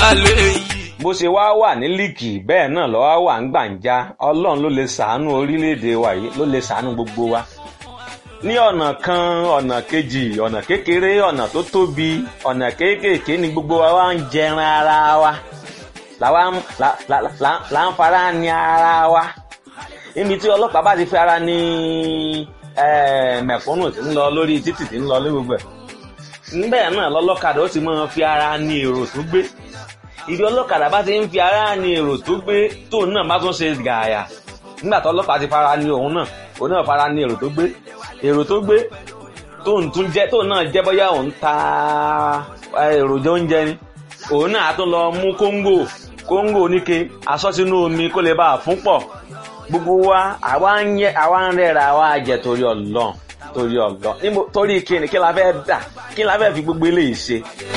lálẹ́ yìí. bó ṣe wá wà ní líìkì bẹ́ẹ̀ náà lọ́wọ́ wà ń gbàǹjà ọlọ́run ló lè ṣàánú orílẹ̀-èdè wa yìí ló lè ṣàánú gbogbo wa ní ọ̀nà kan ọ̀nà kejì ọ̀nà kékeré ọ̀nà tó tóbi ọ̀nà kéékèèké ni gbogbo wa wá ń jẹran ara wa làwa ń la- la- la- là ń fara ní ara wa níbi tí ọlọ́pàá bá ti fi ara ní eh, mẹ̀kúnnù tí ń lọ lórí títì tí ń lọ lórí gbogbo ẹ̀ níbẹ̀ náà lọ́lọ́kadà ó ti máa fi ara ní èrò tó gbé ìdí ọlọ́kadà bá ti ń fi ara ní èrò tó gbé tóun náà bá tún ṣe gààyà nígbà tó ọlọ́pàá ti fara ní òun náà òun náà fara ní èrò tó gbé èrò tó gbé tóun tún jẹ́ tóun náà jẹ́ bóyá òun ta eh, èròjà oúnjẹ ni òun náà á tún lọ mú kóńgò kóńgò oníke aṣọ sínú omi kó lè bá a fún pọ̀ gbogbo wa àwa ń yẹ àwa ń rẹ́ra àwa jẹ torí ọlọ́run torí ọlọ́run níbo torí kíni kí la fẹ́ dà kí la fẹ́ fi gbogbo eléyìí ṣe